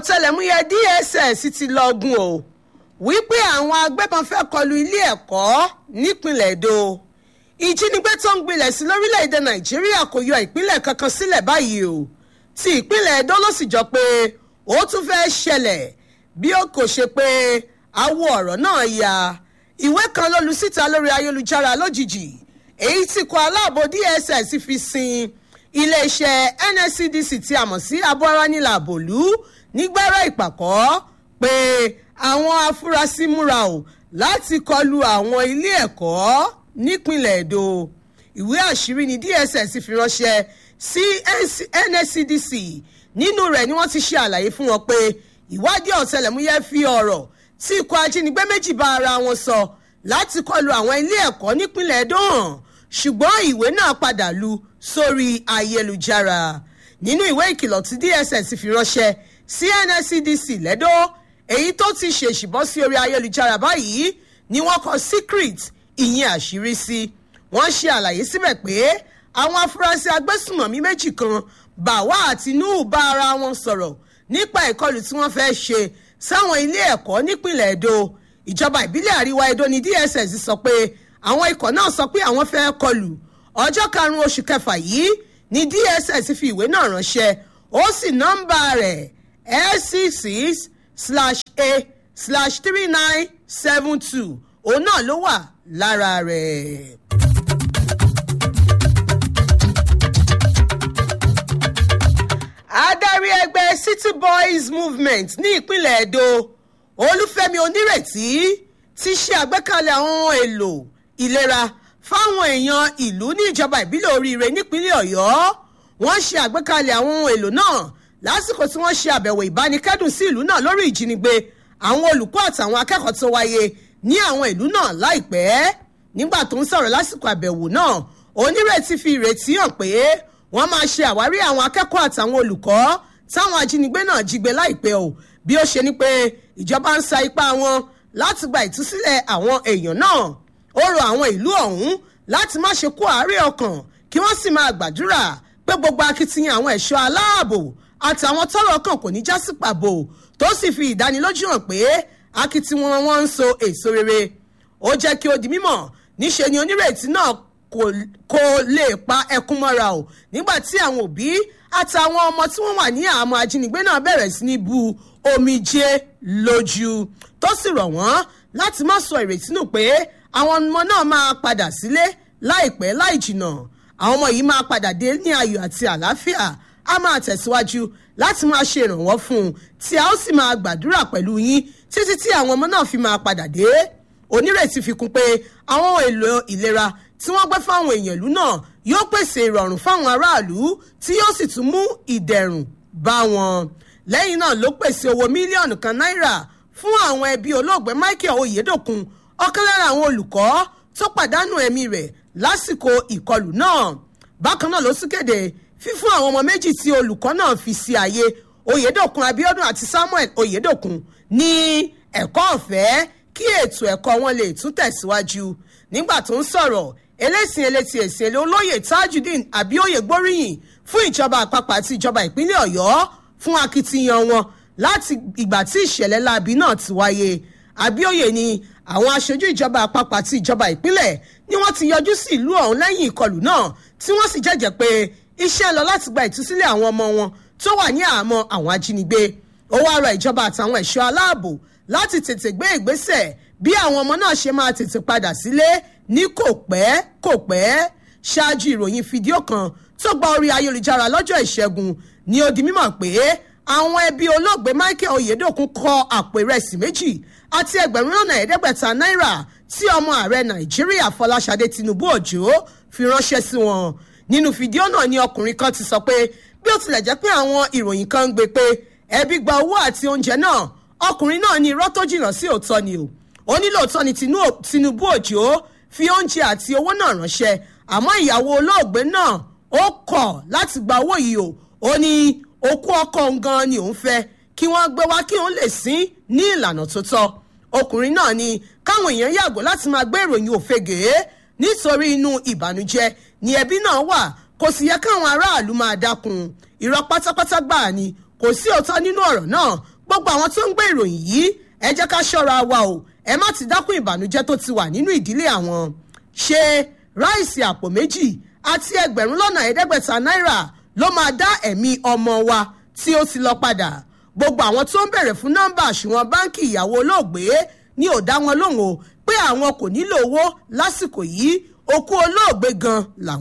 ọ̀tẹlẹ̀múyẹ́ dss ti lọ́gùn o wípé àwọn agbébọn fẹ́ kọlu ilé ẹ̀kọ́ nípìnlẹ̀ èdò ìjínigbé tó ń gbilẹ̀ sí lórílẹ̀‐èdè nàìjíríà kò yọ ìpínlẹ̀ kankan sílẹ̀ báyìí o ti ìpínlẹ̀ èdò ló sì jọ pé ó tún fẹ́ ṣẹlẹ̀ bí ó kò ṣe pé awo ọ̀rọ̀ náà ya ìwé kan ló lu síta lórí ayélujára lójijì èyí tí kọ aláàbò dss fi sin iléeṣẹ́ nscdc tí a mọ̀ sí abọ́ránilà bòlú nígbàrá ìpàkọ́ pé àwọn afurasí múra o láti kọlu àwọn ilé ẹ̀kọ́ nípìnlẹ̀ èdò ìwé àṣírí ni dss fi ránṣẹ́ sí nscdc nínú rẹ̀ ni wọ́n ti ṣe àlàyé fún wọn pé ìwádìí ọ̀tẹlẹ̀múyẹ́ fi ọ̀rọ̀ tí ikọ̀ ajínigbé méjì bá ara wọn sọ láti kọlu àwọn ilé ẹ̀kọ́ nípìnlẹ̀ èdò hàn ṣùgbọ́n ìwé náà padà lu sórí ayélujára nínú ìwé ìkìlọ̀ tí dss fi ránṣẹ́ sí nscdc lẹ́dọ́ èyí tó ti ṣèṣì bọ́ sí orí ayélujára báyìí ni wọ́n kọ secret ìyẹn àṣírí sí wọ́n ṣe àlàyé síbẹ̀ pé àwọn afurasí agbésùmọ̀mí méjì kan bàwá àti nuhu bá ara wọn sọ̀rọ̀ nípa ìkọlù tí wọ́n fẹ́ ṣe sáwọn ilé ẹ̀kọ́ nípìnlẹ̀ èdò ìjọba ìbílẹ̀ àríwá edo ní dss sọ pé àwọn ikọ̀ náà sọ pé àwọn fẹ́ kọlù ọjọ́ karùn-ún oṣù kẹfà yìí ní dss fi ìwé náà ránṣẹ́ ó sì nọ́mbà rẹ̀ lc six slash a slash three nine seven two òun náà ló wà lára rẹ̀. adarí ẹgbẹ́ city boys movement ní ìpínlẹ̀ edo olúfẹ́mi onírètí ti ṣe àgbékalẹ̀ àwọn ohun èlò ìlera fáwọn èèyàn ìlú ní ìjọba ìbílẹ̀ oríire nípínlẹ̀ ọ̀yọ́ wọ́n ṣe àgbékalẹ̀ àwọn ohun èlò náà lásìkò tí wọ́n ṣe àbẹ̀wò ìbánikẹ́dùn sí ìlú náà lórí ìjínigbé àwọn olùkọ́ àtàwọn akẹ́kọ̀ọ́ tó wáyé ní àwọn ìlú náà láìpẹ́ nígbà tó ń sọ̀rọ̀ lásìkò àbẹ̀wò náà onírètí fi ìrètí hàn pé wọ́n máa ṣe àwárí àwọn akẹ́kọ̀ọ́ àtàwọn olùkọ́ táwọn ajínigbé náà jí gbé láìpẹ́ o bí ó ṣe ní pé ìjọba ń sa ipá wọn láti gba ìtúsílẹ̀ àwọn èèyàn náà ó rọ àwọn ìlú ọ̀hún láti má ṣe kó àárẹ̀ ọkàn kí wọ́n sì máa gbàdúrà pé gbogbo akitiyan àwọn ẹ̀ṣọ́ aláàbò àtàwọn tọrọ kan kò ní já sí pàbò tó sì fi ìdánilójú hàn pé akitiyan wọn ń so èso rere ó jẹ́ kí ó di mímọ̀ níṣe ni onírètí náà kò lè pa ẹkún mọ́ra o nígbà tí àwọn òbí àtàwọn ọmọ tí wọ́n wà ní àmọ́ ajínigbé náà bẹ̀rẹ̀ sí ní bu omijé lójú tó sì rọ̀ wọ́n láti má sọ ìrètí nù pé àwọn ọmọ náà máa padà sílé láìpẹ́ láì jìnnà àwọn ọmọ yìí máa padà dé ní ayọ̀ àti àlàáfíà a máa tẹ̀síwájú láti máa ṣe ìrànwọ́ fún un tí a ó sì máa gbàdúrà pẹ̀lú yín títí tí àwọn ọmọ náà fi máa padà dé onírètí fi kún pé àwọn èlò ìlera tí wọ́n gbé fáwọn èèyàn ìlú náà yóò pèsè ìrọ̀rùn fáwọn aráàlú tí yóò sì tún mú ìdẹ̀rùn bá wọn lẹ́yìn náà ló pèsè owó mílíọ̀nù kan náírà fún àwọn ẹbí olóògbé michael oyedokun ọ̀kan lára àwọn olùkọ́ tó pàdánù ẹ̀mí rẹ̀ lásìkò ìkọlù náà bákan náà ló sì kéde fífún àwọn ọmọ méjì tí olùkọ́ náà fi sí ààyè oyedokun abiodun àti samuel oyedokun ní ẹ̀kọ́ ọ̀fẹ́ kí ètò ẹ̀kọ́ wọn lè tún tẹ̀síwájú nígbà tó ń sọ̀rọ̀ elésìn eléti èsì èlé olóyè tajudeen abioye gbóríyìn fún ìjọba àpapọ̀ àti ìjọba ìpínlẹ̀ ọ̀yọ́ fún akitiyan wọn láti ìgbà tí ìṣẹ̀lẹ̀ láabi náà ti wáyé abioye ni àwọn aṣojú ìjọba àpapọ̀ àti ìjọba ìpínlẹ̀ ni wọ́n ti yọjú sí ìlú ọ̀hún lẹ́yìn ìkọlù náà tí wọ́n sì jẹ́jẹ́ pé iṣẹ́ ń lọ láti gba ìtúsílẹ̀ àwọn ọmọ wọn tó wà ní àhámọ́ àwọn ajínigbé ó wá rọ ìjọba àtàwọn ẹ̀ṣọ́ aláàbò láti tètè gbé ìgbésẹ̀ bí àwọn ọmọ náà ṣe máa tètè padà sílé ní kò pẹ́ kò pẹ́ ṣáájú ìròyìn fídíò kan tó gba orí ayélujára lọ́jọ́ ìṣẹ́gun ni ó di mímọ̀ pé àwọn ẹbí olóògbé michael oyedokun kọ àpò ìrẹsì méjì àti ẹgbẹ̀rún lọ́nà ẹ̀ẹ́dẹ́gbẹ̀ta náírà tí ọmọ ààrẹ nàìjíríà fọláṣadé tinubu òjò fi ránṣẹ́ sí wọn nínú fídíò náà ni ọkùnrin kan ti sọ pé bí ó tilẹ̀ jẹ́ pé àwọn ìròyìn kan ń gbé pé ẹbí gba owó àti oúnjẹ náà ọkùnrin náà ní irọ́ tó jìnnà sí òótọ́ ni o ó ní lóòótọ́ ni tinubu òjò fi oúnjẹ àti owó náà ránṣẹ́ àmọ́ ìyàwó olóògbé náà ó kọ̀ láti gba owó yìí o ó ní okú ọkọ gan ni òun fẹ́ kí wọ́n gbé wá kí òun lè sín ní ìlànà tó tọ́ ọkùnrin náà ni káwọn èèyàn yàgò láti máa gbé ìròyìn òfegè nítorí inú ìbànújẹ́ ni ẹbí náà wà kò sì yẹ káwọn aráàlú máa dákun irọ́ pátápátá gbáà ni kò sí òótọ́ nínú ọ̀rọ̀ náà gbogbo àwọn tó ń gbé ìròyìn yìí ẹ jẹ́ ká ṣọ́ra wa o ẹ má ti dákún ìbànújẹ́ tó ti wà nínú ìdílé àwọn ṣe ráìsì àpò méjì àti ẹgbẹ̀rún lọ́nà ẹ̀ẹ́dẹ́gbẹ̀ta náírà ló máa dá ẹ̀mí ọmọ wa tí ó ti lọ padà gbogbo àwọn tó ń bèrè fún nọ́mbà àṣùwọ̀n báǹkì ìyàwó olóògbé ni ò dá wọn lóhùn o pé àwọn kò nílò owó lásìkò yìí òkú olóògbé gan làwọn.